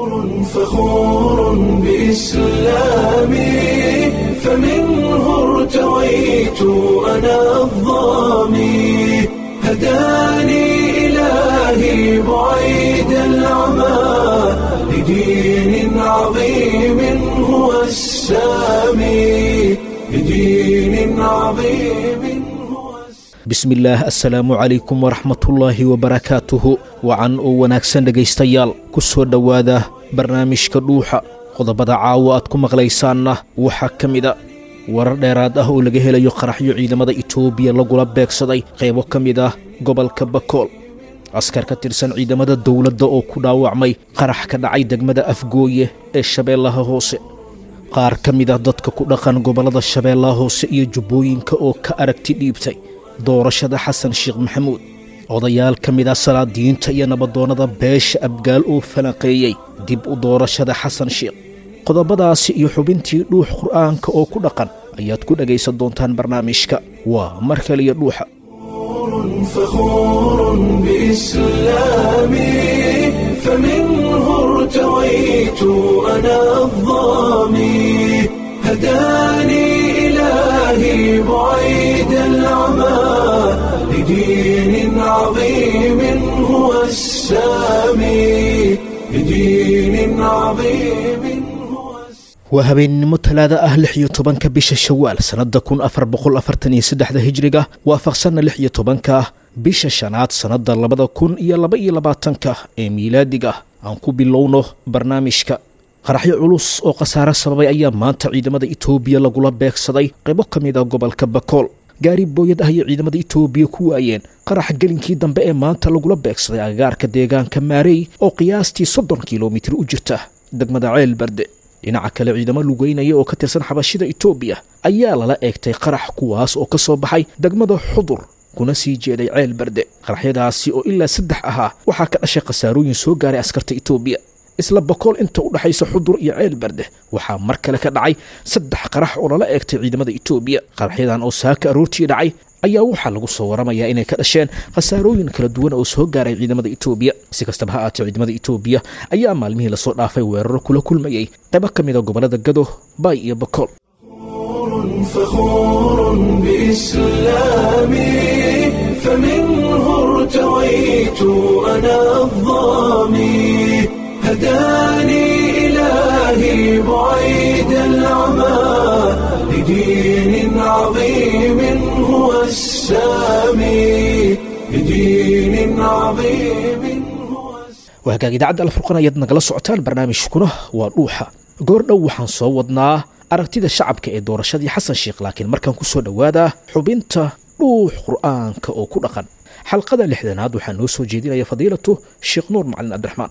فخور بإسلامي فمنه ارتويت أنا الظامي هداني إلهي بعيد العمى لدين عظيم هو السامي لدين عظيم هو bismillaah assalaamu calaykum waraxmatullaahi wabarakaatuhu wacan oo wanaagsan dhegaystayaal ku soo dhowaada barnaamijka dhuuxa qodobada caawa aad ku maqlaysaanna waxaa ka mida warar dheeraad ah oo laga helayo qaraxyo ciidamada itoobiya lagula beegsaday qaybo ka mid ah gobolka bakool askar ka tirsan ciidamada dowladda oo ku dhaawacmay qarax ka dhacay degmada afgooye ee shabeellaha hoose qaar ka mid ah dadka ku dhaqan gobollada shabeellaha hoose iyo jubbooyinka oo ka aragti dhiibtay doorashada xasan sheekh maxamuud odayaal ka mid ah salaadiyiinta iyo nabadoonnada beesha abgaal oo falanqeeyey dib u doorashada xasan sheekh qodobadaasi iyo xubintii dhuux qur'aanka oo ku dhaqan ayaad ku dhegaysan doontaan barnaamijka waa mar kaliya dhuuxa فخور بإسلامي فمنه ارتويت أنا الظامي هداني إلهي بعيد العمى لدين عظيم هو السامي لدين عظيم هو السامي waa habeennimo talaada ah lix iyo tobanka bisha shawaal sannadda kun afar boqol afartan iyo saddexda hijriga waafaqsanna lix iyo tobanka bisha shanaad sannadda labada kun iyo laba iyo labaatanka ee miilaadiga aan ku bilowno barnaamijka qaraxyo culus oo khasaare sababay ayaa maanta ciidamada itoobiya lagula beegsaday qaybo ka mid ah gobolka bakool gaari booyad ah ayay ciidamada itoobiya ku waayeen qarax gelinkii dambe ee maanta lagula beegsaday agagaarka deegaanka maarey oo qiyaastii soddon kilomitir u jirta degmada ceel barde dhinaca kale ciidamo lugeynaya oo ka tirsan xabashida itoobiya ayaa lala eegtay qarax kuwaas oo ka soo baxay degmada xudur kuna sii jeeday ceel barde qaraxyadaasi oo ilaa saddex ahaa waxaa ka dhashay khasaarooyin soo gaaray askarta itoobiya isla bakool inta u dhexaysa xudur iyo ceel barde waxaa mar kale ka dhacay saddex qarax oo lala eegtay ciidamada itoobiya qaraxyadan oo saaka aroortii dhacay ayaa waxaa lagu soo waramayaa inay ka dhasheen khasaarooyin kala duwan oo soo gaaray ciidamada itoobiya si kastaba ha aatee ciidamada itoobiya ayaa maalmihii lasoo dhaafay weeraro kula kulmayey qaybo ka mid a gobollada gado baay iyo bakool فخور بإسلامي فمنه ارتويت أنا الظامي هداني إلهي بعيد العمى لدين عظيم هو السامي لدين عظيم هو السامي waa hagaag idaacadda alfurqan ayaad nagala socotaan barnaamijkuna waa dhuuxa goor dhow waxaan soo wadnaa aragtida shacabka ee doorashadii xasan sheekh laakiin markaan ku soo dhowaada xubinta dhuux qur'aanka oo ku dhaqan xalqada lixdanaad waxaa noo soo jeedinaya fadiilatu sheekh nuur macalin cabdiraxmaan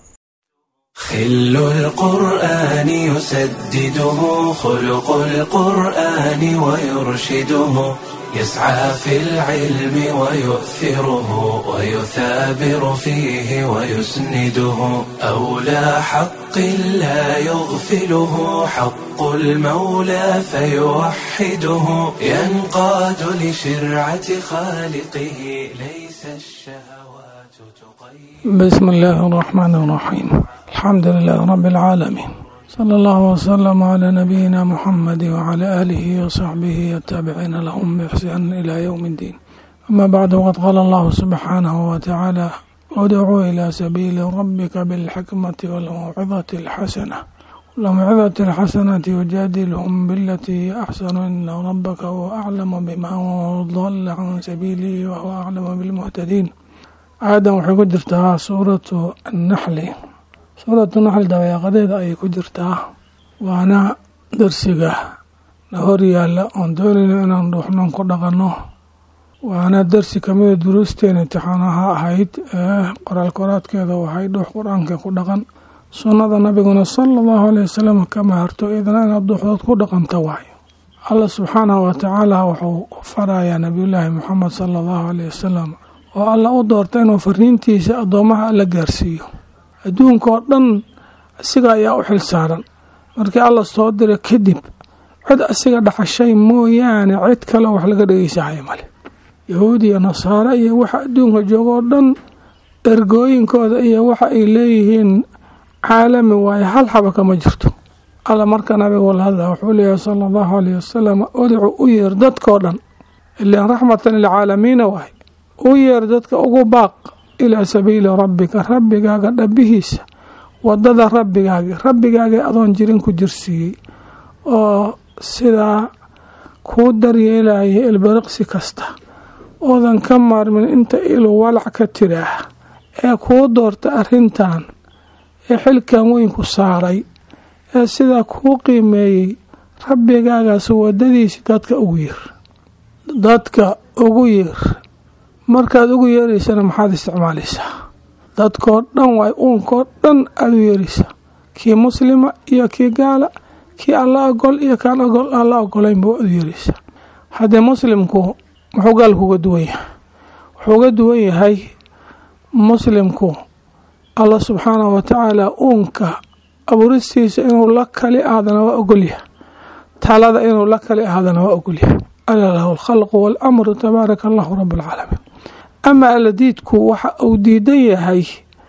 خل القرآن يسدده خلق القرآن ويرشده يسعى في العلم ويؤثره ويثابر فيه ويسنده أولى حق لا يغفله حق المولى فيوحده ينقاد لشرعة خالقه ليس الشهوات تقيد بسم الله الرحمن الرحيم الحمد لله رب العالمين صلى الله وسلم على نبينا محمد وعلى آله وصحبه التابعين لهم بإحسان إلى يوم الدين أما بعد وقد قال الله سبحانه وتعالى ادعوا إلى سبيل ربك بالحكمة والموعظة الحسنة والموعظة الحسنة يجادلهم بالتي هي أحسن إن ربك هو أعلم بمن ضل عن سبيله وهو أعلم بالمهتدين aadan waxay ku jirtaa suuratu annaxli suuratu naxli dabeeqadeeda ayay ku jirtaa waana darsiga na hor yaalla oon doonayno inaan dhuuxnoon ku dhaqanno waana darsi kamida duruusteen imtixaanaha ahayd ee qoraal koraadkeeda waxay dhuux qur-aanka ku dhaqan sunnada nabiguna sala allahu aleyh wasalam kama harto idna inaad dhuuxdood ku dhaqanta waayo allah subxaanahu watacaala wuxuu farayaa nabiyullaahi muxamed sala allahu aleyh wasalam oo alla u doorta inuu fariintiisa addoomaha la gaarsiiyo adduunka oo dhan asiga ayaa u xil saaran markii alla soo dira kadib cid asiga dhaxashay mooyaane cid kale wax laga dhegeysahayo male yahuud iyo nasaare iyo waxa adduunka jooga oo dhan ergooyinkooda iyo waxa ay leeyihiin caalami waaye hal xaba kama jirto alla marka nabiga wala hadla wuxuu leeyahay sala allahu alayh wasalam udcu u yeer dadkoo dhan ilaan raxmatan lilcaalamiina waay u yeer dadka ugu baaq ilaa sabiili rabbika rabbigaaga dhabihiisa wadada rabbigaagi rabbigaagii adoon jirin ku jirsiiyey oo sidaa kuu daryeelaya ilbiriqsi kasta oodan ka maarmin inta ilu walac ka tiraah ee kuu doorta arrintan ee xilkan weyn ku saaray ee sidaa kuu qiimeeyey rabbigaagaas wadadiisi dadka ugu yeer dadka ugu yeer markaad ugu yeeraysana maxaad isticmaalaysaa dadkoo dhan waay uunkoo dhan aada u yeeraysaa kii muslima iyo kii gaala kii alla ogol iyo kaan ogol alla ogolaynba waad u yeeraysaa haddee muslimku muxuu gaalku uga duwan yahay wuxuu uga duwan yahay muslimku allah subxaanahu watacaala uunka abuuristiisa inuu la kali aadana waa ogolyahay talada inuu la kali aadana waa ogolyahay ala lahu alkhalqu waalamru tabaaraka allahu rabualcaalamiin ama alladiidku waxa uu diidan yahay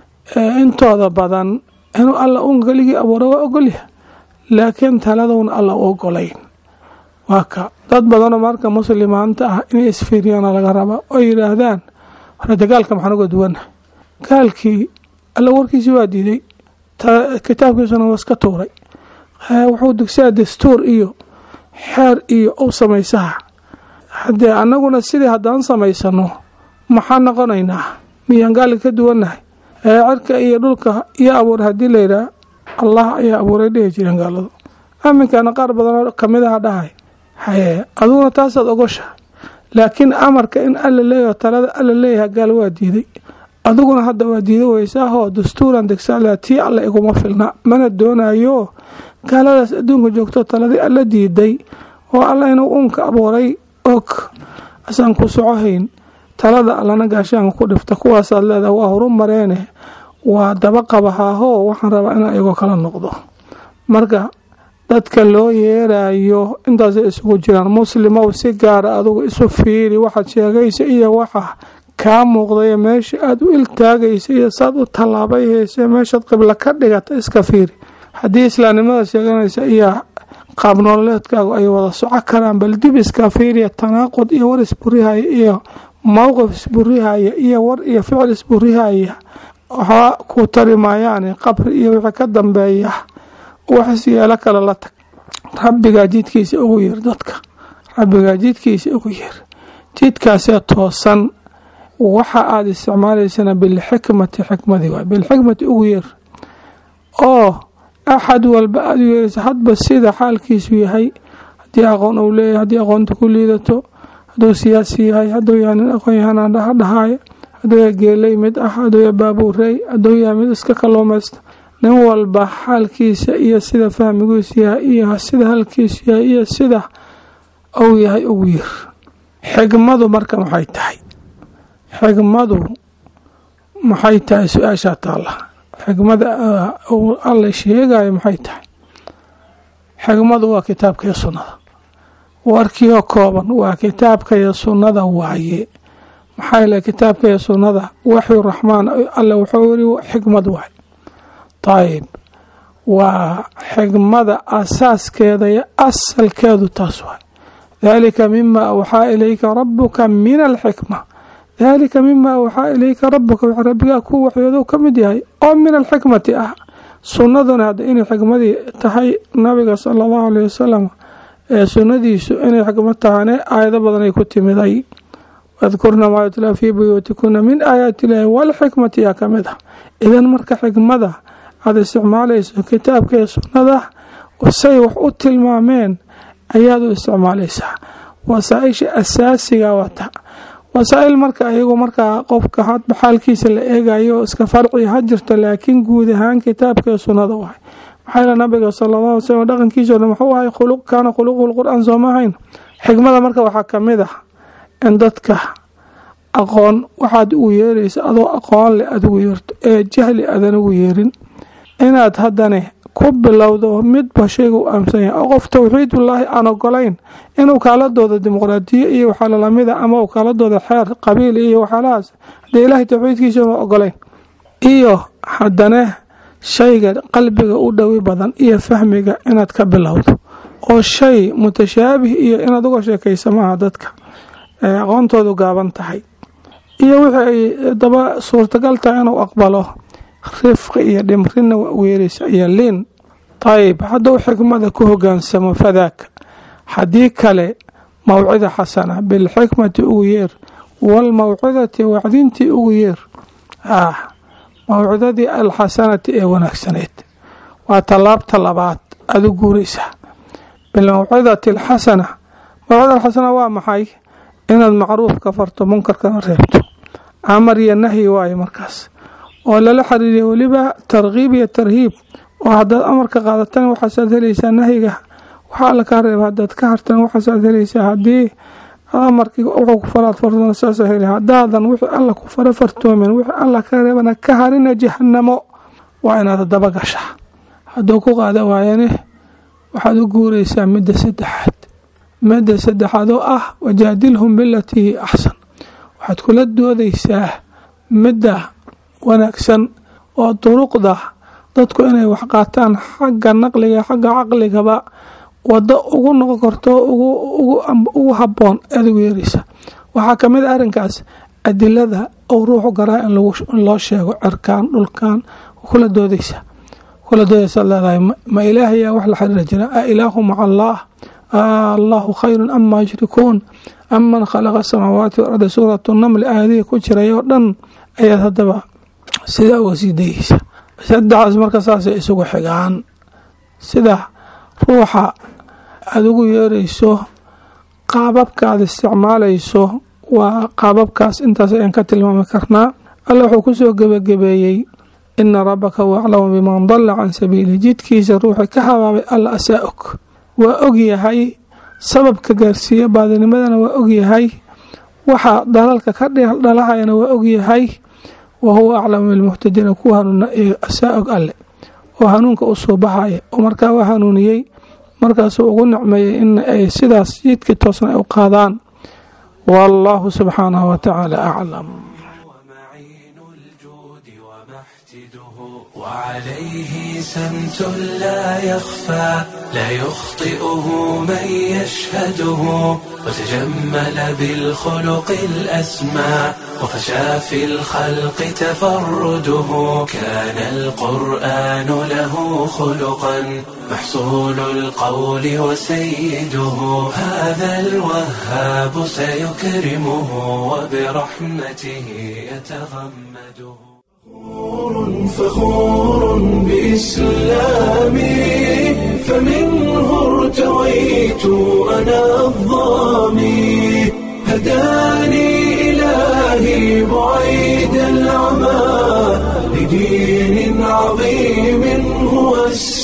intooda badan inuu alla uunka keligii abuura waa ogolyahay laakiin taladowna alla u ogolayn waa ka dad badanoo marka muslimaanta ah inay isfiiriyaana laga rabaa oo yidhaahdaan horete gaalka maxaan uga duwannahay gaalkii alla warkiisii waa diiday kitaabkiisuna waa iska tuuray wuxuu dugsaa dastuur iyo xeer iyo u samaysaha haddee annaguna sidii haddaan samaysano maxaa noqonaynaa miyaan gaalka ka duwannahay cirka iyo dhulka iyo abuur haddii layidhaah allah ayaa abuuray dhihi jireen gaaladu aminkana qaar badanoo kamid aha dhahay haye aduguna taasaad ogoshahay laakiin amarka in alla leeyaho talada alla leeyahay gaal waa diiday adiguna hadda waa diida weysaahoo dastuuran degsaala tii alla iguma filna mana doonayo gaaladaas adduunka joogto taladii alla diiday oo alla inuu uunka abuuray og asaan ku socohayn talada allana gaashaanka ku dhifta kuwaasaad leedaha waa horu mareene waa daba qabahaahoo waxaan rabaa inaa igoo kala noqdo marka dadka loo yeerayo intaasay isugu jiraan muslimow si gaara adugu isu fiiri waxaad sheegaysa iyo waxa kaa muuqdayo meesha aada u iltaagaysa iyo saad u tallaabayhaysa meeshaad qiblo ka dhigata iska fiiri haddii islaamnimada sheeganaysa iyo qaab nololeedkaagu ay wada soco karaan bal dib iska fiiriya tanaaqud iyo war isburihaya iyo mowqif isburihaya iyo war iyo ficil isburihaya waxba ku tari maayaane qabri iyo wixii ka dambeeya waxis yeelo kale la tag rabbigaa jidkiisa ugu yeer dadka rabbigaa jidkiisa ugu yeer jidkaasee toosan waxa aada isticmaalaysana bilxikmati xikmadii waay bilxikmati ugu yeer oo axad walba aada u yeeraysa hadba sida xaalkiisu yahay haddii aqoon uu leeyahay haddii aqoonta ku liidato hadduu siyaasi yahay hadduu yahay nin aqoon yahanaan dhaha dhahaaya hadduu yahay geeley mid ah hadduu yahay baabuurey hadduu yahay mid iska kalluumaysta nin walba xaalkiisa iyo sida fahmigiisu yahay iyo sida halkiisu yahay iyo sida uu yahay ugu yeer xigmadu marka maxay tahay xigmadu maxay tahay su-aashaa taalla xigmada alla sheegayo maxay tahay xigmadu waa kitaabka iyo sunnada warkiioo kooban waa kitaabka iyo sunnada waaye maxaa yale kitaabka iyo sunnada waxyu raxmaan alle wuxuu yiri xikmad waay ayib waa xigmada asaaskeeda iyo asalkeedu taas waay dalika mima awxaa ilayka rabuka min alxikma dalika mima awxaa ilayka rabuka w rabbigaa ku waxyoodo ka mid yahay oo min alxikmati ah sunnaduna hadda inay xikmadii tahay nabiga sala allahu aleyh wasalam ee sunnadiisu inay xikmad tahane aayado badan ay ku timiday wadkurna maa yutlaa fii buyuutikuna min aayaati illaahi walxikmati yaa ka mid ah idan marka xikmada aada isticmaalayso kitaabka iyo sunnada say wax u tilmaameen ayaad u isticmaalaysaa wasaaisha asaasiga wata wasaa-il marka iyagu markaa qofka hadba xaalkiisa la eegayo iska farci ha jirto laakiin guud ahaan kitaabka iyo sunnada wahay maxaa yale nabiga sala allahu alay slam dhaqankiisao dhan wuxuu ahay khuluq kaana khuluquhu lqur-aan sooma ahayn xikmada marka waxaa ka mid ah in dadka aqoon waxaad ugu yeeraysa adoo aqoon leh aada ugu yeerto ee jahli aadan ugu yeerin inaad haddane ku bilowdo midba shayga u aaminsan yahay oo qof towxiidullaahi aan ogolayn inuu kaaladooda dimuqraadiyo iyo waxaa lalamida ama uu kaaladooda xeer qabiil iyo waxyaalahaas haddee ilaahay towxiidkiisa una ogolayn iyo haddane shayga qalbiga u dhowi badan iyo fahmiga inaad ka bilowdo oo shay mutashaabih iyo inaad uga sheekaysa maaha dadka aqoontoodu gaaban tahay iyo wixii ay daba suurtagal tahay inuu aqbalo rifqi iyo dhimrina weerisa iyo liin ayib hadduu xikmada ku hogaansamo fadaaka haddii kale mawcida xasana bilxikmati ugu yeer waalmawcidati wacdintii ugu yeer mawcidadii alxasanati ee wanaagsaneed waa tallaabta labaad aada u guuraysaa bilmawcidati alxasana mawcida alxasana waa maxay inaad macruufka farto munkarkana reebto amar iyo nahyi waayo markaas oo lala xiriiriya weliba tarkiib iyo tarhiib oo haddaad amarka qaadatana waxaasaad helaysaa nahyiga waxaa alla kaa reeba haddaad ka hartana waxaasaad helaysaa haddii amarkii wuxuu ku faraad fartona saasa heli haddaadan wixii alla ku fara fartoomin wixii alla ka reebana ka harina jahanamo waa inaad daba gashaa hadduu ku qaada waayane waxaad u guuraysaa midda saddexaad midda saddexaad oo ah wajaadilhum bilatii hi axsan waxaad kula doodaysaa midda wanaagsan oo duruqda dadku inay wax qaataan xagga naqliga xagga caqligaba wado ugu noqon karto ugu haboon aad ugu yeeraysa waxaa kamid a arrinkaas adilada ou ruuxu garaa in loo sheego cirkaan dhulkan kula doodaysa kula doodaysa leedahay ma ilaahayaa wax la xiriira jira a ilaahu maca allaah allahu khayrun ama yushrikuun aman khalaqa asamaawaati walarda suuratu namli aayadihii ku jiray oo dhan ayaad haddaba sidaa uga sii dayeysa saddexaas marka saasay isugu xigaan sida ruuxa aada ugu yeerayso qaababka aada isticmaalayso waa qaababkaas intaas ayaan ka tilmaami karnaa alla wuxuu kusoo gebagabeeyey ina rabbaka huwa aclamu biman dalla can sabiilih jidkiisa ruuxii ka habaabay alla asaa og waa og yahay sababka gaarsiiya baadinimadana waa og yahay waxa dalalka ka dhalahayana waa og yahay wa huwa aclamu bilmuhtadiina kuwa hanuuna ee asaa og alle oo hanuunka u soo baxaya oo markaa waa hanuuniyey markaasuu ugu nicmeeyey in ay sidaas jidkii toosna ay u qaadaan wallaahu subxaanahu wa tacaala aclam وعليه سمت لا يخفى لا يخطئه من يشهده وتجمل بالخلق الأسمى وفشى في الخلق تفرده كان القرآن له خلقا محصول القول وسيده هذا الوهاب سيكرمه وبرحمته يتغمده فخور بإسلامي فمنه ارتويت أنا الظامي هداني إلهي بعيد العمى لدين عظيم هو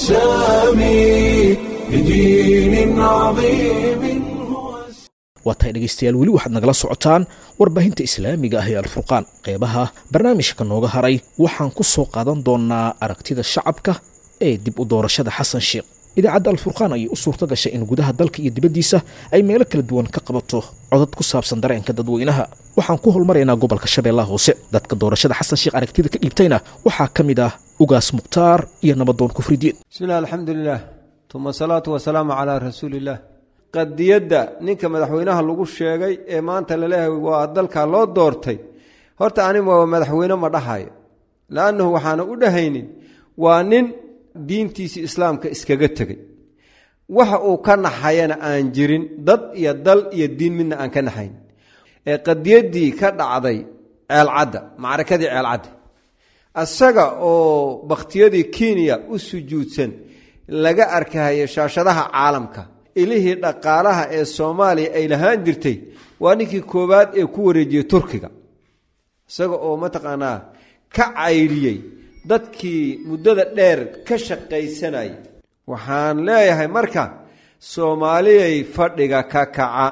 السامي لدين عظيم waa tahay dhegaystayaal weli waxaad nagala socotaan warbaahinta islaamiga ah ee alfurqaan qeybaha barnaamijka nooga haray waxaan ku soo qaadan doonaa aragtida shacabka ee dib u doorashada xasan sheekh idaacadda alfurqaan ayay u suurto gashay in gudaha dalka iyo dibaddiisa ay meelo kala duwan ka qabato codad ku saabsan dareenka dadweynaha waxaan ku holmaraynaa gobolka shabeellaha hoose dadka doorashada xasan sheekh aragtida ka dhiibtayna waxaa ka mid ah ugaas mukhtaar iyo nabadoon kufridiin bismillahi alxamdulilah tuma asalaatu wasalaamu calaa rasuuliillah qadiyadda ninka madaxweynaha lagu sheegay ee maanta laleeyahay waa dalka loo doortay horta anig waa madaxweyne ma dhahayo laannahu waxaana u dhahaynin waa nin diintiisii islaamka iskaga tegey waxa uu ka naxayana aan jirin dad iyo dal iyo diin midna aan ka naxayn ee qadiyaddii ka dhacday ceelcadda macrakadii ceelcadda isaga oo bakhtiyadii kenya u sujuudsan laga arkahayo shaashadaha caalamka ilihii dhaqaalaha ee soomaaliya ay lahaan jirtay waa ninkii koowaad ee ku wareejiyey turkiga isaga oo mataqaanaa ka cayriyey dadkii muddada dheer ka shaqaysanayay waxaan leeyahay marka soomaaliyay fadhiga ka kaca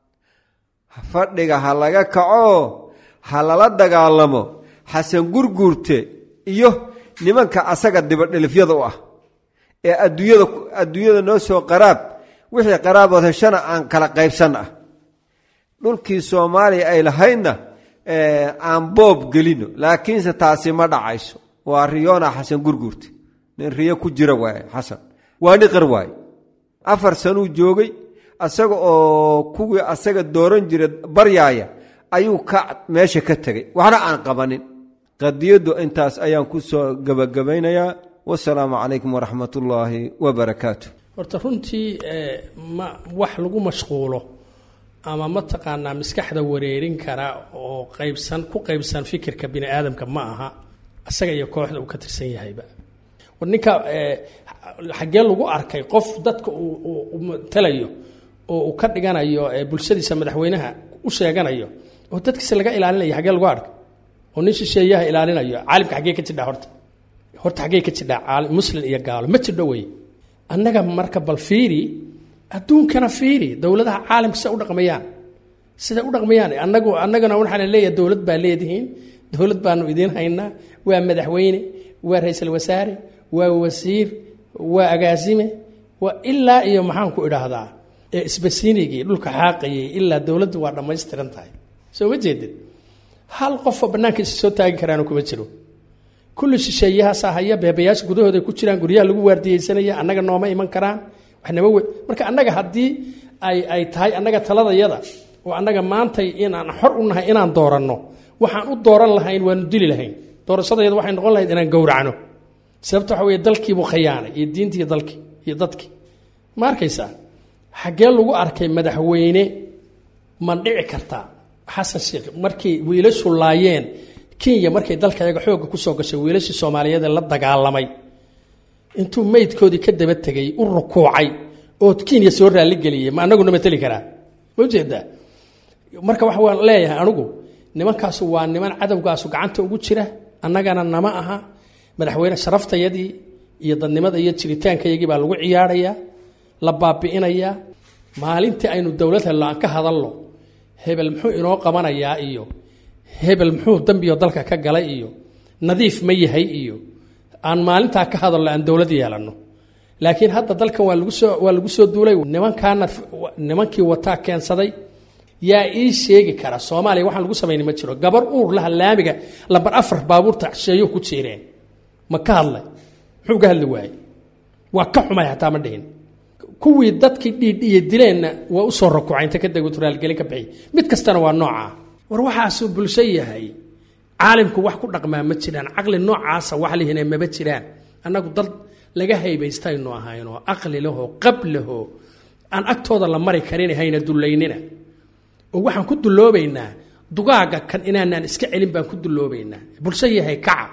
fadhiga ha laga kaco ha lala dagaalamo xasan gurguurte iyo nimanka asaga dibadhelifyada u ah ee adduunyada adduunyada noo soo qaraab wixii qaraabood heshana aan kala qaybsan ah dhulkii soomaaliya ay lahaydna aan boob gelino laakiinse taasi ma dhacayso waa riyoona xasan gurguurta nin riyo ku jira waaye xasan waa niqar waaye afar sanuu joogay asaga oo kuwii asaga dooran jira baryaaya ayuu ka meesha ka tegay waxna aan qabanin qadiyaddu intaas ayaan ku soo gebagabaynayaa wasalaamu calaykum waraxmat ullaahi wabarakaatu horta runtii ma wax lagu mashquulo ama mataqaanaa maskaxda wareerin kara oo qaybsan ku qaybsan fikirka bini aadamka ma aha isaga iyo kooxda uu ka tirsan yahayba war ninka xaggee lagu arkay qof dadka uu matalayo oo uu ka dhiganayo bulshadiisa madaxweynaha u sheeganayo oo dadkiisa laga ilaalinayo xaggee lagu arkay oo nin shisheeyaha ilaalinayo caalimka xaggee ka jidhaa horta horta xaggee ka jidhaa muslim iyo gaalo ma jidho wey annaga marka bal fiiri adduunkana fiiri dowladaha caalamka siday u dhaqmayaan siday u dhaqmayaan anagu annagana waxaa la leeyahay dowlad baa leedihiin dowlad baanu idiin haynaa waa madaxweyne waa ra-iisul wasaare waa wasiir waa agaasime waa ilaa iyo maxaan ku idhaahdaa isbasiinigii dhulka xaaqayay ilaa dowladdu waa dhammaystiran tahay soo ma jeedid hal qofoo bannaanka isa soo taagi karaano kuma jiro kulli shisheeyahaasaa haya beebayaasha gudahooda ku jiraan guryaha lagu waardiyeysanaya annaga nooma iman karaan waxnama we marka annaga haddii ay ay tahay annaga taladayada oo annaga maantay inaan xor u nahay inaan dooranno waxaan u dooran lahayn waanu dili lahayn doorashadayada waxay noqon lahayd inaan gowracno sababta waxa weye dalkiibuu khayaanay iyo diintii iyo dalkii iyo dadkii ma arkaysaa xaggee lagu arkay madaxweyne ma dhici kartaa xasan sheekh markay wiilashu laayeen kenya markay dalkayaga xoogga kusoo gashay wiilashii soomaaliyeed ee la dagaalamay intuu meydkoodii ka daba tegay u rukuucay oo kenya soo raalligeliyey ma anaguna mateli karaa ma ujeedaa marka waxa waan leeyahay anigu nimankaasu waa niman cadowgaasu gacanta ugu jira annagana nama aha madaxweyne sharaftayadii iyo dadnimada iyo jiritaankayagii baa lagu ciyaarayaa la baabi'inayaa maalintii aynu dowlad hello aan ka hadalno hebel muxuu inoo qabanayaa iyo hebel muxuu dambiyo dalka ka galay iyo nadiif ma yahay iyo aan maalintaa ka hadalno aan dowlad yeelanno laakiin hadda dalkan waa lagu soo waa lagu soo duulay nimankaana nimankii wataa keensaday yaa ii sheegi kara soomaaliya waxaan lagu samayni ma jiro gabar uur laha laamiga lambar afar baabuurta shisheeyo ku jiireen ma ka hadlay muxuu ka hadli waayey waa ka xumay hataa ma dhihin kuwii dadkii dhiidhiya dileenna waa usoo rakuuca inta ka dego turaalgelin ka bixiy mid kastana waa noocaa war waxaasuu bulsho yahay caalimku wax ku dhaqmaa ma jiraan caqli noocaasa wax lihina maba jiraan annagu dad laga haybaystaynu ahaynoo aqli lahoo qab lahoo aan agtooda la mari karin hayna dullaynina oo waxaan ku dulloobaynaa dugaaga kan inaanaan iska celin baan ku dulloobaynaa bulsho yahay kaca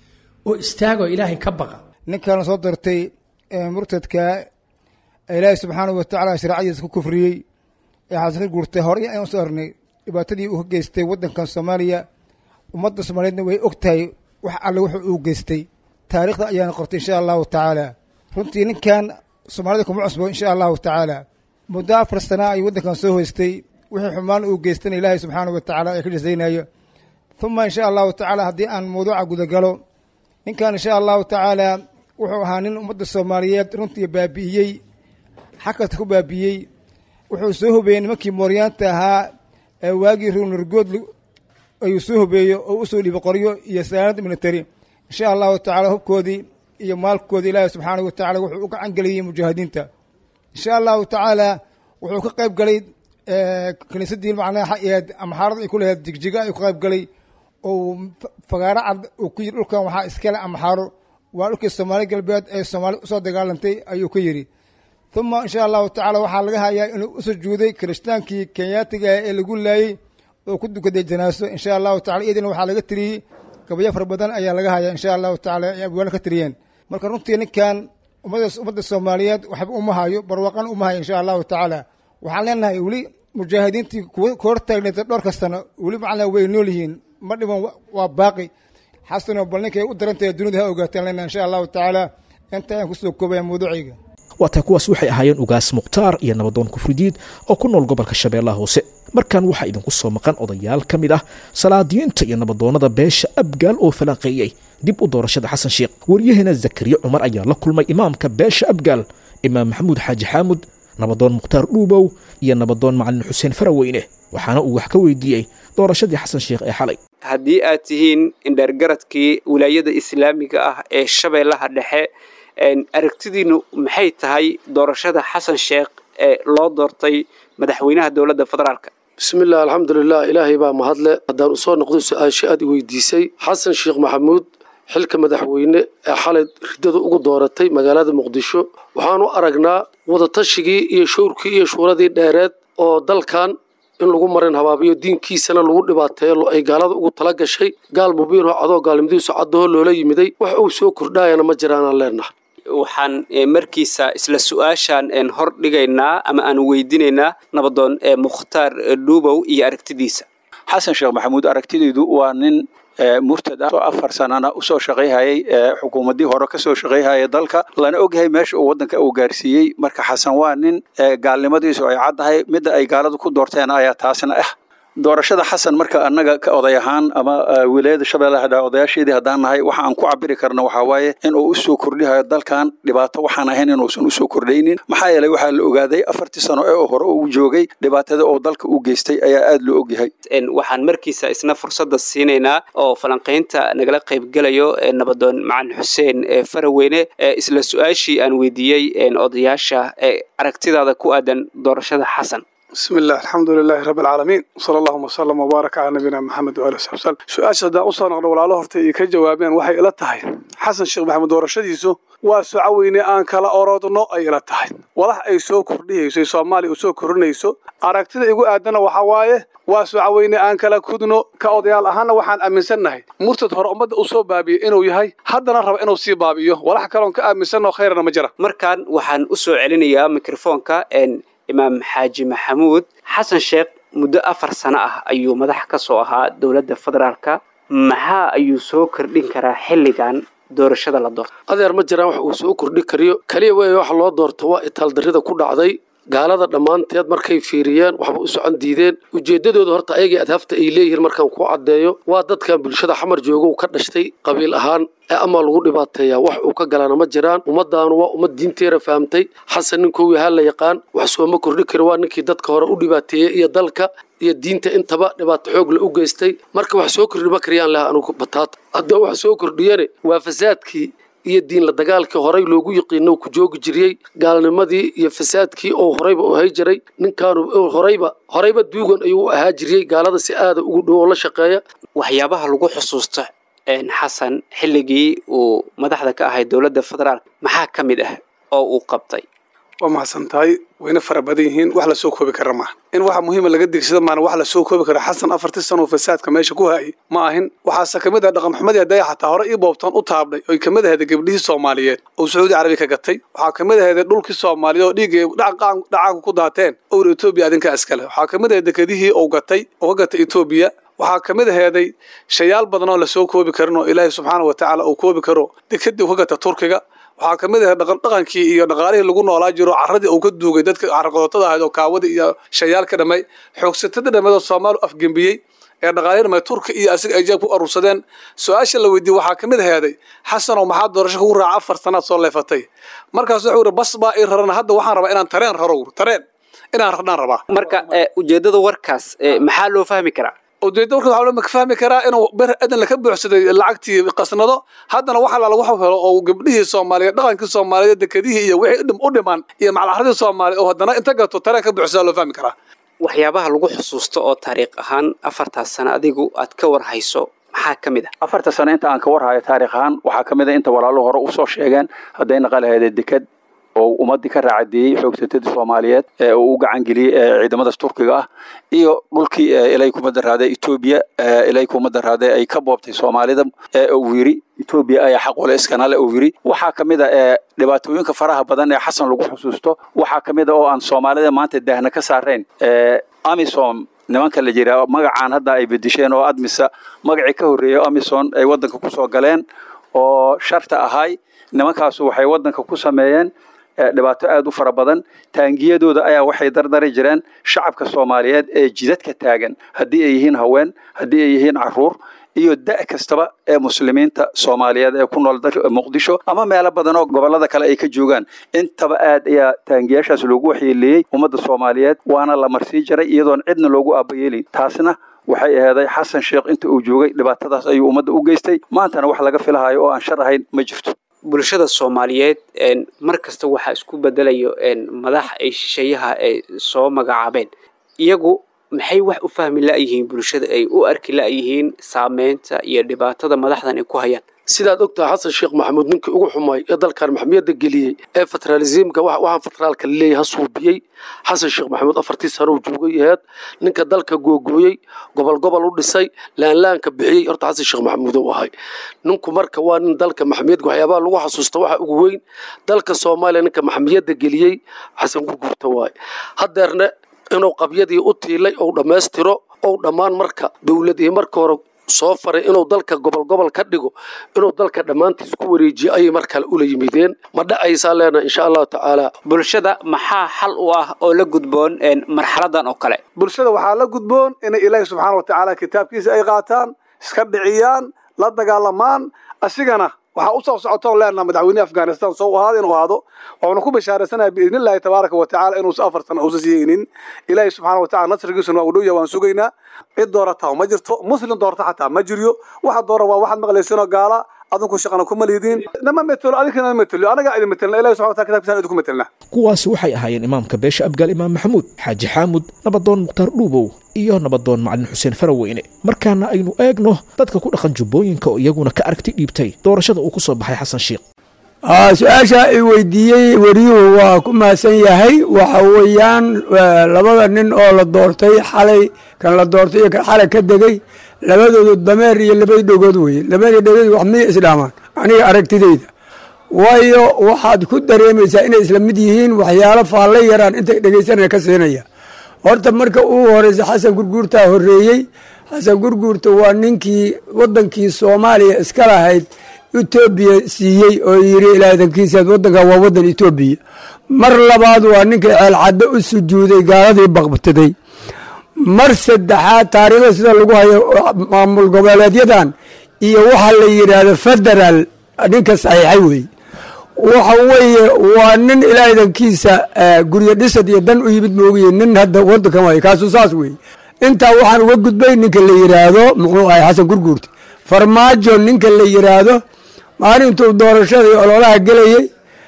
oo istaagoo ilaahay ka baqa ninkan soo dartay murtadka ilaahay subxaanahu watacaala shareecadiisa ku kufriyey ee xasan ka guurtay horey ayaan usoo arnay dhibaatadii uu ka geystay waddankan soomaaliya ummadda soomaaliyeedna way og tahay wax alle wuxuu uu geystay taariikhda ayaana qortay insha allahu tacaala runtii ninkan soomaalida kuma cusbo insha allahu tacaala muddo afar sana ayuu waddankan soo hoystay wixii xumaan uu geystana ilaahay subxaanahu watacaala ee ka jasaynayo uma insha allahu tacaala haddii aan mawduuca gudagalo ninkan insha allahu tacaala wuxuu ahaa nin ummadda soomaaliyeed runtii baabi'iyey xag kasta ku baabi'iyey wuxuu soo hobeeyey nimankii mooryaanta ahaa ee waagii ruunargood ayuu soo hobeeyo oo usoo dhiibo qoryo iyo saanad military insha allahu tacala hubkoodii iyo maalkoodii ilaahi subxaanahu watacala wuxuu u gacan geliyey mujaahidiinta insha allahu tacaala wuxuu ka qayb galay kiniisadii macnaha amaxaarada ay ku lahayd jigjiga ayuu ka qayb galay oo fagaaro cad uu ku yiri dhulkan waxaa iskale amaxaaro waa dhulkii soomaali galbeed ee soomaali usoo dagaalantay ayuu ka yidhi uma insha allahu tacala waxaa laga hayaa inuu u sujuuday kiristaankii kenyaatiga ah ee lagu laayey oo ku dukaday janaaso insha allahu tacala iyadina waxaa laga tiriyey gabayo fara badan ayaa laga hayaa insha allahu tacala ay abwaano ka tiriyeen marka runtii ninkan ummadda ummadda soomaaliyeed waxba uma hayo barwaqan uma hayo insha allahu tacaala waxaan leenahay weli mujaahidiintii kuwa ka hortaagneed dhowr kastana weli macnaa way nool yihiin ma dhiman waa baaqi xasano bal ninkay u darantahay dunida ha ogaataan leenahay insha allahu tacaala inta ayaan kusoo koobaya mawduucayga waataa kuwaas waxay ahaayeen ugaas mukhtaar iyo nabadoon kufridiid oo ku nool gobolka shabeellaha hoose markan waxaa idinku soo maqan odayaal ka mid ah salaadiyiinta iyo nabadoonnada beesha abgaal oo falanqeeyey dib u doorashada xasan sheekh waryaheena zakariya cumar ayaa la kulmay imaamka beesha abgaal imaam maxamuud xaaji xaamud nabadoon mukhtaar dhuubow iyo nabadoon macalin xuseen faraweyne waxaana uu wax ka weydiiyey doorashadii xasan sheekh ee xalay haddii aad tihiin indheergaradkii wilaayada islaamiga ah ee shabeellaha dhexe aragtidiinu maxay tahay doorashada xasan sheekh ee loo doortay madaxweynaha dowladda federaalk bismillaah alxamdulilah ilaahay baa mahadle haddaan usoo noqdo su-aashii aad i weydiisay xasan sheekh maxamuud xilka madaxweyne ee xalay riddada ugu dooratay magaalada muqdisho waxaanu aragnaa wadatashyigii iyo showrkii iyo shuuradii dheereed oo dalkan in lagu marin habaabiyo diinkiisana lagu dhibaateeyo ay gaalada ugu tala gashay gaal mubiinoo cadoo gaalnimadiisu caddaho loola yimiday wax uu soo kordhaayana ma jiraanaan leenaha waxaan markiisa isla su-aashaan hor dhigaynaa ama aan weydiinaynaa nabadoon mukhtaar dhuubow iyo aragtidiisa xasan sheekh maxamuud aragtidaydu waa nin murtad ah oo afar sanana usoo shaqayhayay xukuumaddii hore kasoo shaqayhaya dalka lana ogyahay meesha uu waddanka uu gaarsiiyey marka xasan waa nin gaalnimadiisu ay caddahay midda ay gaaladu ku doorteen ayaa taasna ah doorashada xasan marka annaga ka oday ahaan ama wilaayada shabeellaha dhaa odayaasheedii haddaan nahay waxa aan ku cabiri karna waxaa waaye in uu usoo kordhihayo dalkan dhibaato waxaan ahayn inuusan usoo kordhaynin maxaa yeelay waxaa la ogaaday afartii sano ee hore uu joogay dhibaatada oo dalka u geystay ayaa aada loo ogyahay waxaan markiisa isna fursadda siinaynaa oo falanqaynta nagala qaybgelayo nabadoon macalin xuseen faraweyne isla su-aashii aan weydiiyey odayaasha aragtidaada ku aadan doorashada xasan bismi illah alxamdu lilaahi rabbi alcaalamiin sala allahuma wasalam wabaarak calaa nabiyina maxamed waali saxbi wsalm su-aasha haddaan usoo noqdo walaalo horta ay ka jawaabeen waxay ila tahay xasan sheekh maxamed doorashadiisu waa socaweyne aan kala orodno ay ila tahay walax ay soo kordhihayso soomaaliya u soo kordhinayso aragtida igu aadana waxaa waaye waa socaweyne aan kala kudno ka odayaal ahaana waxaan aaminsannahay murtad hore ummadda uu soo baabiyey inuu yahay haddana raba inuu sii baabi'iyo walax kaloon ka aaminsanno khayrana ma jira markaan waxaan u soo celinayaa mikrofoonka imaam xaaji maxamuud xasan sheekh muddo afar sano ah ayuu madax ka soo ahaa dowladda federaalka maxaa ayuu soo kordhin karaa xilligan doorashada la doorto adeer ma jiraan wax uu soo kordhi kariyo kaliya weeye waxa loo doorto waa itaaldarrida ku dhacday gaalada dhammaanteed markay fiiriyeen waxba u socon diideen ujeeddadooda horta ayagii adhafta ay leeyihiin markaan kuu caddeeyo waa dadkan bulshada xamar joogow ka dhashtay qabiil ahaan ee amaa lagu dhibaateeyaa wax uu ka galana ma jiraan ummaddaanu waa ummad diinteera fahamtay xasan ninkuu yahaa la yaqaan wax sooma kordhi kari waa ninkii dadka hore u dhibaateeyey iyo dalka iyo diinta intaba dhibaato xoog la u geystay marka wax soo kordhi ma kariyaan laha anugu bataata hadda wax soo kordhiyane waa fasaadkii iyo diin la dagaalkii horay loogu yiqiino ku joogi jiriyey gaalnimadii iyo fasaadkii oo horayba u hay jiray ninkaanu horayba horayba duugan ayuu u ahaa jiriyey gaalada si aada ugu dhow oo la shaqeeya waxyaabaha lagu xusuusto xasan xilligii uu madaxda ka ahay dowladda federaalk maxaa ka mid ah oo uu qabtay waa mahadsan tahay wayna fara badan yihiin wax lasoo koobi kara maaha in waxa muhiima laga digsada maana wax lasoo koobi kara xasan afartii sano fasaadka meesha ku hayay ma ahin waxaase kamid ah dhaqan xumadii hadaya xataa hore ii boobtaan u taabnay oy kamid ahayd gabdhihii soomaaliyeed oo sacuudi carabi ka gatay waxaa kamid ahayd dhulkii soomaaliyeed oo dhiiggay dhacaanku ku daateen owr etoobiya adinkaa iskale waxaa kamid ahayd dekadihii uu gatay oo ka gatay etoobiya waxaa ka mid aheeday shayaal badan oo lasoo koobi karin oo ilaahay subxaana wa tacaala uu koobi karo dekadii uu ka gata turkiga waxaa ka mid ahayd dhaqandhaqankii iyo dhaqaalihii lagu noolaa jiro carradii uu ka duugay dadka caraqodotada ahayd oo kaawadii iyo shayaal ka dhamay xoogsatada dhammeed oo soomaali afgembiyey ee dhaqaalihii dhamay turki iyo asiga ay jeeb ku urursadeen su-aasha la weydiiyey waxaa ka mid aheeday xasanoo maxaa doorasho kugu raaca afar sanaad soo leefatay markaas wuxuu yidhi bas baa ii rarana hadda waxaan rabaa inaan tareen raro tareen inaan rarnaan rabaa marka ujeeddada warkaas maxaa loo fahmi karaa ujeedda warkaas waxaa loo fahmi karaa inuu ber adan laka buuxsaday lacagtii qasnado haddana waxa la lagu helo oo gabdhihii soomaaliyeed dhaqankii soomaaliyeed dekadihii iyo wixii u dhiman iyo maclaxradii soomaaliyeed oo haddana inta gato tareen ka buuxsadaa loo fahmi karaa waxyaabaha lagu xusuusto oo taariikh ahaan afartaas sano adigu aad ka war hayso maxaa ka mid ah afarta sano inta aan ka warhayo taarikh ahaan waxaa ka mid a inta walaaluhu hore usoo sheegeen hadday naqalaheeda deked oo ummadii ka raacadeeyey xoogsatadii soomaaliyeed ee uu u gacan geliyey ciidamadaas turkiga ah iyo dhulkii ilay kuma daraada etoobiya ilay kuma daraada ay ka boobtay soomaalida uu yiri etoobiya ayaa xaq ule iskanale uu yiri waxaa ka mid a dhibaatooyinka faraha badan ee xasan lagu xusuusto waxaa ka mid a oo aan soomaalida maanta daahna ka saarayn amisom nimanka la jira magacaan hadda ay bedesheen oo admisa magacii ka horreeyay amison ay waddanka kusoo galeen oo sharta ahay nimankaasu waxay waddanka ku sameeyeen dhibaato aada u fara badan taangiyadooda ayaa waxay dardari jireen shacabka soomaaliyeed ee jidadka taagan haddii ay yihiin haween haddii ay yihiin caruur iyo da' kastaba ee muslimiinta soomaaliyeed ee ku nool dalka muqdisho ama meelo badan oo gobollada kale ay ka joogaan intaba aad ayaa taangiyaashaas loogu waxyeeleeyey ummadda soomaaliyeed waana la marsii jaray iyadoon cidna loogu aabayeelin taasna waxay aheeday xasan sheekh inta uu joogay dhibaatadaas ayuu ummadda u geystay maantana wax laga filahayo oo aan shar ahayn ma jirto bulshada soomaaliyeed mar kasta waxaa isku bedelayo madax ay shisheeyaha ay soo magacaabeen iyagu maxay wax u fahmi la'yihiin bulshada ay u arki la'yihiin saameynta iyo dhibaatada madaxdan ay ku hayaan sidaad ogtahay xasan sheekh maxamuud ninkii ugu xumay ee dalkan maxmiyadda geliyey ee federalismka waxaan federaalka laleeyahay ha suubiyey xasan sheekh maxamuud afartii sano uu joogay aheed ninka dalka googooyey gobol gobol u dhisay laanlaanka bixiyey horta xasan sheekh maxamuud u ahay ninku marka waa nin dalka maxmiyadka waxyaabaha lagu xasuusta waxa ugu weyn dalka soomaaliya ninka maxmiyadda geliyey xasan gurgurta waaye haddeerna inuu qabyadii u tiilay ou dhammaystiro ou dhammaan marka dowladii marka hore soo faray inuu dalka gobol gobol ka dhigo inuu dalka dhammaantiis ku wareejiyo ayay mar kale ula yimideen ma dhacaysaa leenaha insha allahu tacaala bulshada maxaa xal u ah oo la gudboon marxaladan oo kale bulshada waxaa la gudboon inay ilaahi subxaana wa tacaala kitaabkiisa ay qaataan iska dhiciyaan la dagaalamaan asigana waxaa u soo socotoon leenaha madaxweynehi afghanistan soo ahaada inuu ahaado waxuuna ku bashaaraysanaya biidni illaahi tabaaraka wa tacala inuusa afar sano uusa siiyeynin ilaahi subxaana wa tacala nasrigiisuna waa u dhow yahay waan sugaynaa cid doorata ma jirto muslim doorta xataa ma jiryo waxa doora waa waxaad maqlaysinoo gaala adinku shaqana kuma liidiin nama metelo adinkana metelo anagaa idin metelna ilahi subxana wa tacala kitabkiisana idinku metelna kuwaasi waxay ahaayeen imaamka beesha abgaal imaam maxamuud xaaji xaamud nabadoon mukhtaar dhuubow iyo nabadoon macalin xuseen faraweyne markaana aynu eegno dadka ku dhaqan jubbooyinka oo iyaguna ka aragti dhiibtay doorashada uu ku soo baxay xasan sheekh su-aasha i weydiiyey weriyuhu waa ku mahadsan yahay waxa weeyaan labada nin oo la doortay xalay kan la doortay iyo kan xalay ka degey labadoodu dameer iyo labadii dhegood weye labadii dhegood wax miyay isdhaamaan aniga aragtideyda waayo waxaad ku dareemaysaa inay isla mid yihiin waxyaalo faalle yaraan intay dhegaysanaya ka siinaya horta marka uu horeysa xasan gurguurtaa horreeyey xasan gurguurta waa ninkii waddankii soomaaliya iska lahayd etoobiya siiyey oo yidhi ilaadankiisaad waddankan waa waddan etoobiya mar labaad waa ninkii ceelcaddo u sujuuday gaaladii baqbtaday mar saddexaad taariikhda sida lagu hayo maamul goboleedyadan iyo waxa la yidhaahdo federaal ninka saxiixay weeye waxa weeye waa nin ilaadankiisa guryo dhisad iyo dan u yimid moogiye nin hadda waddankan waay kaasu saas weeye intaa waxaan uga gudbay ninka la yidhaahdo muxuu ahay xasan gurguurta farmaajo ninka la yidhaahdo maalintuu doorashadii ololaha gelayey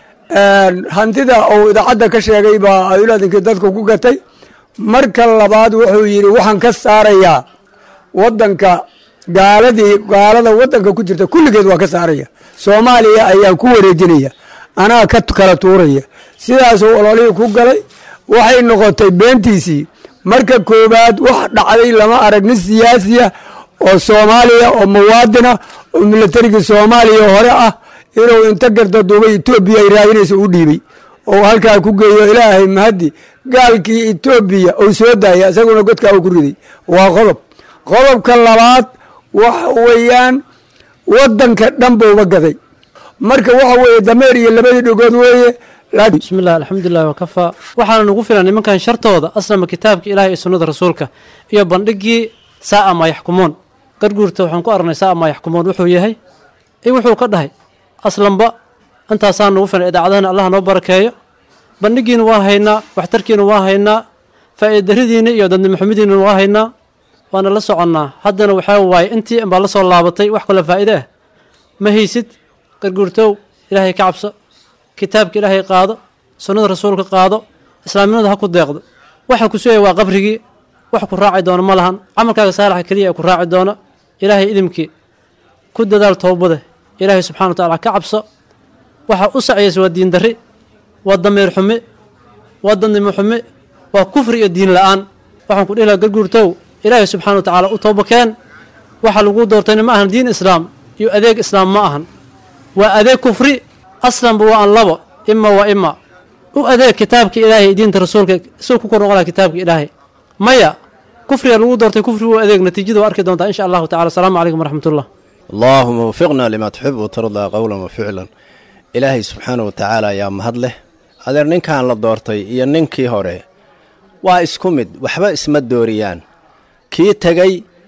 hantida uu idaacadda ka sheegay baa ayulaadinkii dadka ku gatay marka labaad wuxuu yidhi waxaan ka saarayaa wadanka gaaladii gaalada wadanka ku jirta kulligeed waa ka saaraya soomaaliya ayaan ku wareejinaya anaa ka kala tuuraya sidaasuu ololihii ku galay waxay noqotay beentiisii marka koowaad wax dhacday lama arag nin siyaasiya oo soomaaliya oo muwaadina oo milatarigii soomaaliya hore ah inuu inta garda duubay etoobiya ay raadinaysa u dhiibay oo halkaa ku geeyo ilaahay mahadi gaalkii etoobiya uu soo daaya isaguna godkaa uu ku riday waa qodob qodobka labaad waxa weeyaan wadanka dhan buuba gaday marka waxa weeye dameer iyo labadii dhegood weeye bismillahi alxamdulilah wakafaa waxaana nagu filan nimankan shartooda aslama kitaabka ilaah iyo sunnada rasuulka iyo bandhigii saa'a maa yaxkumuun garguurta waxaan ku aragnay saa'a maa yaxkumuun wuxuu yahay i wuxuu ka dhahay aslanba intaasaa nagu filan idaacadahana allah noo barakeeyo bandhigiina waa haynaa waxtarkiina waa haynaa faa'iidaridiina iyo dadnimoxumidiina waa haynaa waana la soconnaa haddana waxaa waaye intii inbaa la soo laabatay wax kaloo faa'iide ah ma haysid garguurtow ilaahay ka cabso kitaabka ilaahay qaado sunnada rasuulka qaado islaamnimada ha ku deeqdo waxa ku sugaya waa qabrigii wax ku raaci doono ma lahan camalkaaga saalaxa keliya ee ku raaci doono ilaahay idimkii ku dadaal toobada ilaahay subxana wa tacala ka cabso waxa u saciyaysa waa diin darri waa dameer xume waa dadnimo xume waa kufri iyo diin la-aan waxaan ku dhihi laha garguurtow ilaahay subxana wa tacaala u toobakeen waxa lagu doortayna ma ahan diin islaam iyo adeeg islaam ma ahan waa adeeg kufri aslanba waa an labo ima waa ima u adeeg kitaabka ilaahay diinta rasuulka isagoo ku kor noqon laha kitaabka ilaahay maya kufriga lagu doortay kufri u adeeg natiijada waa arki doontaa insha allahu tacala asalaamu calaykum waraxmat ullah allaahuma wafiqna limaa tuxib watardaa qowlan wa ficlan ilaahay subxaana wa tacaala ayaa mahad leh adeer ninkan la doortay iyo ninkii hore waa isku mid waxba isma dooriyaan kii tegey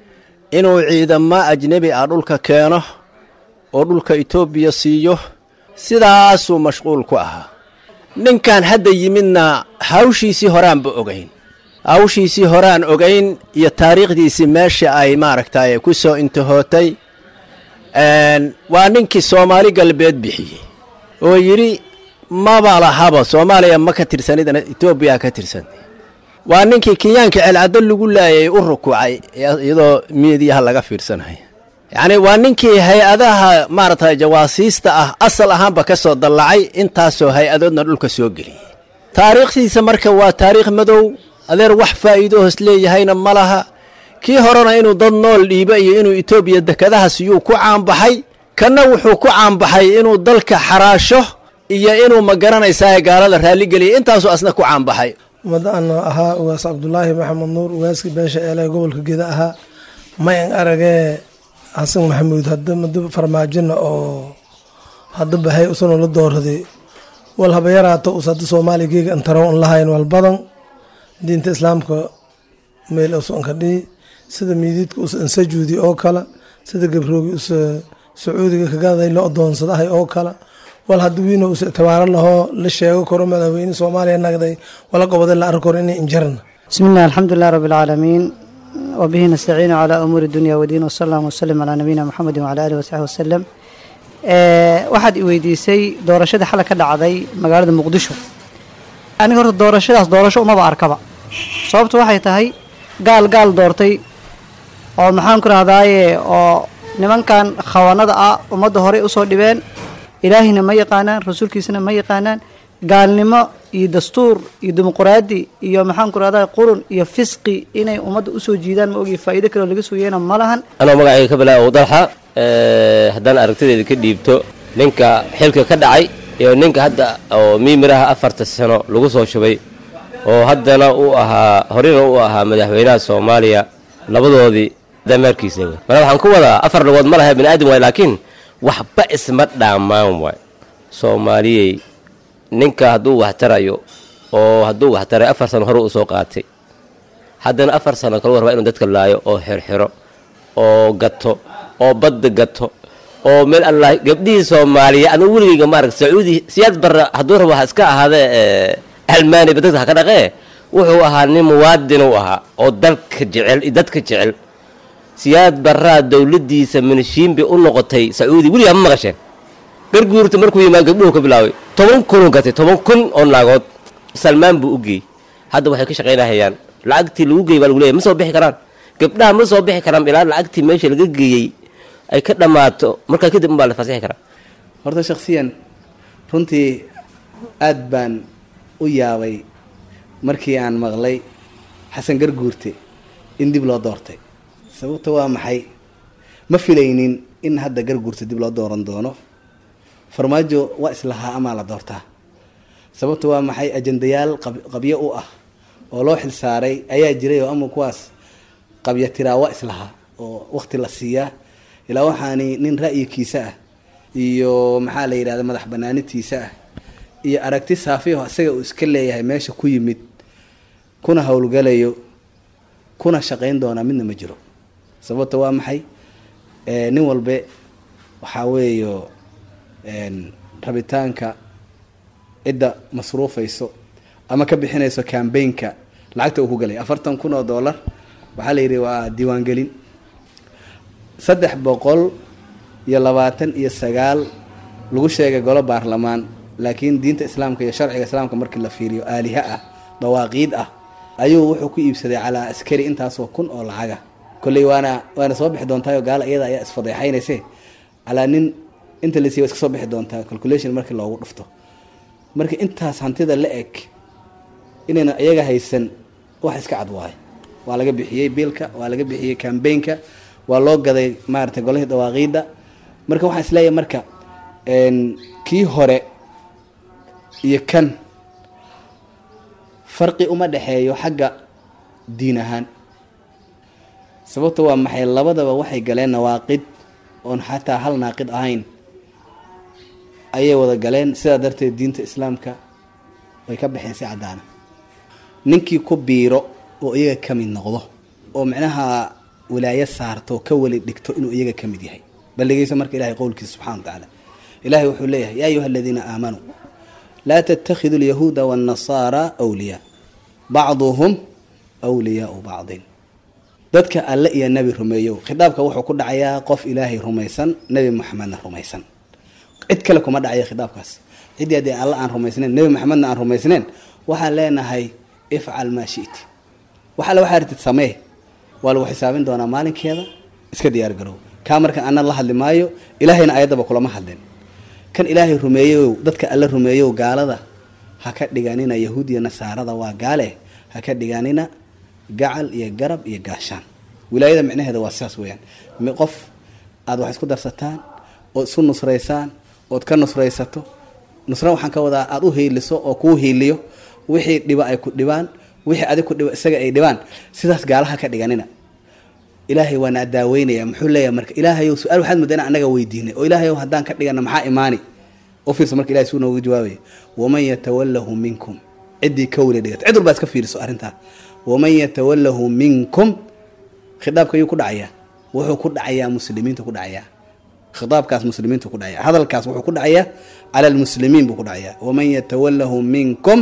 inuu ciidamo ajnebi ah dhulka keeno oo dhulka etoobiya siiyo sidaasuu mashquul ku ahaa ninkan hadda yimidna hawshiisii horaanba ogayn hawshiisii horaan ogayn iyo taariikhdiisii meesha ay maaragtay ku soo intihootay waa ninkii soomaali galbeed bixiyey oo yidhi maba lahaba soomaaliya ma ka tirsanidana etoobiya ka tirsan waa ninkii kenyaanka celcaddo lagu laayay u rukuucay iyadoo miidiyaha laga fiirsanayo yacni waa ninkii hay-adaha maaragtay jawaasiista ah asal ahaanba ka soo dallacay intaasoo hay-adoodna dhulka soo geliyey taariikhdiisa marka waa taariikh madow adeer wax faa'iido hoos leeyahayna ma laha kii horena inuu dad nool dhiibo iyo inuu etoobiya dekedahas yuu ku caanbaxay kanna wuxuu ku caanbaxay inuu dalka xaraasho iyo inuu ma garanaysaa gaalada raalligeliya intaasuu asna ku caanbaxay ummadaana ahaa ugaas cabdulaahi maxamed nuur ugaaskii beesha eele gobolka geda ahaa mayan aragee xasan maxamuud hadda mado farmaajina oo hadda bahay usanoo la dooraday wal haba yaraato us hadda soomaaliya geega antaro an lahayn wal badan diinta islaamka meel usanka dhihi sida miidiidka us ansajuudi oo kale sida gabroogi us sacuudiga kagaday la odoonsadahay oo kale wal hadda wiina us tabaaro lahoo la sheego karo madaxweyne soomaaliya nagday wala goboday la arki karo inay injarna بسم الله الحمد لله رب العالمين وبه نستعين على أمور الدنيا والدين وصلى الله وسلم على نبينا محمد وعلى آله وصحبه وسلم waxaad i weydiisay doorashadii xalay ka dhacday magaalada muqdisho aniga horta doorashadaas doorasho umaba arkaba sababtu waxay tahay gaal gaal doortay oo maxaan ku rahdaaye oo nimankan khawanada ah ummadda horey usoo dhibeen ilaahina ma yaqaanaan rasuulkiisana ma yaqaanaan gaalnimo iyo dastuur iyo dimuquraadi iyo maxaan ku rahdaa qurun iyo fisqi inay ummadda usoo jiidaan ma ogi faa'iido kaleo laga sugayana ma lahan anoo magacayga ka bilaa dalxa haddaan aragtideeda ka dhiibto ninka xilka ka dhacay iyo ninka hadda oo miimiraha afarta sano lagu soo shubay oo haddana uu ahaa horena uu ahaa madaxweynaha soomaaliya labadoodii dameerkiisa wey mana waxaan ku wadaa afar lugood ma laha bini aadam waay laakiin waxba isma dhaamaan waay soomaaliyey ninka hadduu wax tarayo oo hadduu wax taray afar sano hore uu soo qaatay haddana afar sano kale warba inuu dadka laayo oo xirxiro oo gato oo badda gato oo meel allah gabdhihii soomaaliya anigu weligeyga maaragta sacuudi siyaad barra hadduu rabo ha iska ahaadee almaani ba dadka ha ka dhaqee wuxuu ahaa nin muwaadin u ahaa oo dalka jecel iyo dadka jecel siyaad barraa dowladdiisa minishiinbi u noqotay sacuudi weligaa ma maqasheen garguurta markuu yimaad gabdhuhu ka bilaabay toban kunuu gatay toban kun oo naagood salmaan buu u geeyey hadda waxay ka shaqaynahayaan lacagtii lagu geeyey baa lagu leeyahy ma soo bixi karaan gabdhaha ma soo bixi karaan ilaa lacagtii meesha laga geeyey ay ka dhammaato markaa kadib unbaa la fasixi karaa horta shakhsiyan runtii aad baan u yaabay markii aan maqlay xasan garguurte in dib loo doortay sababta waa maxay ma filaynin in hadda garguurte dib loo dooran doono farmaajo waa islahaa amaa la doortaa sababta waa maxay ajandayaal qabyo u ah oo loo xil saaray ayaa jiray oo ama kuwaas qabya tiraa waa islahaa oo waqti la siiyaa ilaa waxaani nin ra'yikiisa ah iyo maxaa la yidhahda madax banaanitiisa ah iyo aragti saafiyaho isaga uu iska leeyahay meesha ku yimid kuna howlgalayo kuna shaqayn doonaa midna ma jiro sababta waa maxay nin walbe waxaa weeyo rabitaanka cidda masruufayso ama ka bixinayso cambaynka lacagta uu ku galay afartan kun oo dollar waxaa la yidhi waa diiwaangelin saddex boqol iyo labaatan iyo sagaal lagu sheegay golo baarlamaan laakiin diinta islaamka iyo sharciga islaamka markii la fiiriyo aaliha ah dawaaqiid ah ayuu wuxuu ku iibsaday calaa askari intaasoo kun oo lacaga kolley waana waana soo bixi doontaayoo gaala iyada ayaa isfadeexaynayse calaa nin inta la siiy wa iska soo bixi doontaa calculation markii loogu dhufto marka intaas hantida la eg inayna iyaga haysan wax iska cad waayo waa laga bixiyey biilka waa laga bixiyey cambaynka waa loo gaday maaragtay golihii dawaaqiidda marka waxaan isleeyahay marka kii hore iyo kan farqi uma dhexeeyo xagga diin ahaan sababta waa maxay labadaba waxay galeen nawaaqid oon xataa hal naaqid ahayn ayay wada galeen sidaa darteed diinta islaamka way ka baxeen si caddaana ninkii ku biiro oo iyaga ka mid noqdo oo micnaha wilaayo saarto ka weli dhigto inuu iyaga ka mid yahay bal dhegeyso marka ilahay qowlkiisa subxana wa tacaala ilahay wuxuu leeyahay yaa ayuha aladiina aamanuu laa tattakhidu alyahuuda waannasaara wliyaa bacduhum wliyaau bacdin dadka alle iyo nebi rumeeyow khitaabka wuxuu ku dhacayaa qof ilaahay rumaysan nebi moxamedna rumaysan cid kale kuma dhacaya khitaabkaas ciddii haddii alle aan rumaysnayn nebi moxamedna aan rumaysnayn waxaan leenahay ifcal maa shiti wax alle waxaa artid samee waa lagu xisaabin doonaa maalinkeeda iska diyaar garow kaa markan ana la hadli maayo ilaahayna ayaddaba kulama hadlin kan ilaahay rumeeyow dadka alle rumeeyow gaalada ha ka dhiganina yahuud iyo nasaarada waa gaale ha ka dhiganina gacal iyo garab iyo gaashaan wilaayada micnaheeda waa sidaas weyaan qof aada wax isku darsataan ood isu nusraysaan ood ka nusraysato nusra waxaan ka wadaa aada u hiiliso oo kuu hiiliyo wixii dhiba ay ku dhibaan wixii adig ku dhiba isaga ay dhibaan sidaas gaalaha ka dhiganina ilaahay waana daaweynaya muxuu leeyahay marka ilaahayow su-aal waxaad mudda inaan anaga weydiinay oo ilaahayow haddaan ka dhigana maxaa imaani u fiirsa marka ilahay suu nooga jawaabaya waman yatawalahu minkum ciddii ka weli dhigata cid walbaa iska fiiriso arrintaa waman yatawalahu minkum khitaabka ayuu ku dhacayaa wuxuu ku dhacayaa muslimiintu ku dhacayaa khitaabkaas muslimiintu ku dhacaya hadalkaas wuxuu ku dhacayaa cala almuslimiin buu ku dhacayaa waman yatawalahu minkum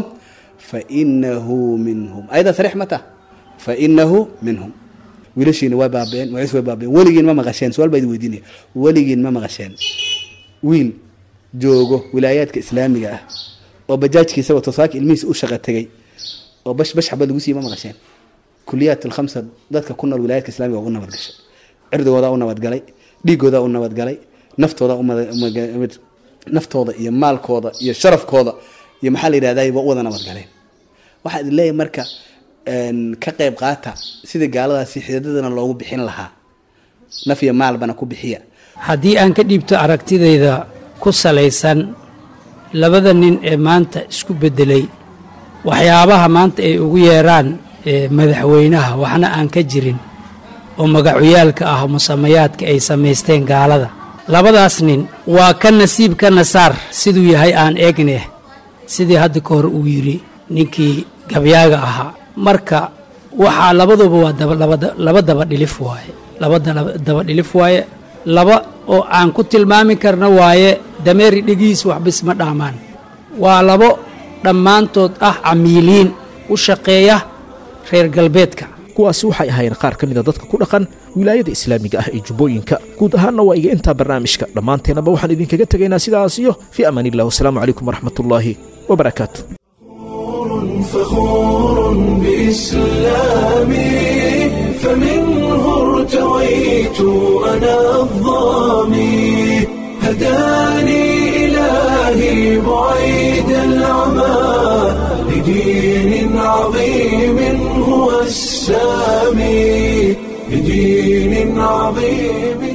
fainahu minhum ayada sariix mata fainahu minhum wiilashiina waa baabeen magaciis way baabeen weligiin ma maqasheen su-aal baa idin weydiinaya weligiin ma maqasheen wiil joogo wilaayaadka islaamiga ah oo bajaajkiisa wato saaki ilmihiisa u shaqa tegay oo bash bash xabad lagu siiye ma maqasheen kuliyaat alkhamsa dadka ku nool wilaayaadka islamiga waa u nabadgashay cirdigoodaa u nabadgalay dhiigoodaa u nabadgalay naftooda naftooda iyo maalkooda iyo sharafkooda iyo maxaa la yidhahday waa u wada nabadgaleen waxaa idin leeyahay marka ka qayb qaata sidii gaaladaasi xidadadana loogu bixin lahaa naf iyo maalbana ku bixiya haddii aan ka dhiibto aragtidayda ku salaysan labada nin ee maanta isku beddelay waxyaabaha maanta ay ugu yeeraan madaxweynaha waxna aan ka jirin oo magacyaalka ah musamayaadka ay samaysteen gaalada labadaas nin waa ka nasiib ka nasaar siduu yahay aan eegne sidii hadda ka hor uu yidhi ninkii gabyaaga ahaa marka waxaa labaduba waa laba daba dhilif waaye laba daba dhilif waaye laba oo aan ku tilmaami karna waaye dameeri dhegiis waxbis ma dhaamaan waa labo dhammaantood ah camiiliin u shaqeeya reer galbeedka kuwaasi waxay ahaayeen qaar ka mida dadka ku dhaqan wilaayada islaamiga ah ee jubbooyinka guud ahaanna waa iga intaa barnaamijka dhammaanteennaba waxaan idinkaga tegaynaa sidaas iyo fii amaan illah wasalaamu calaykum waraxmatullaahi wabarakaatu فخور بإسلامي فمنه ارتويت أنا الظامي هداني إلهي بعيد العمى لدين عظيم هو السامي لدين عظيم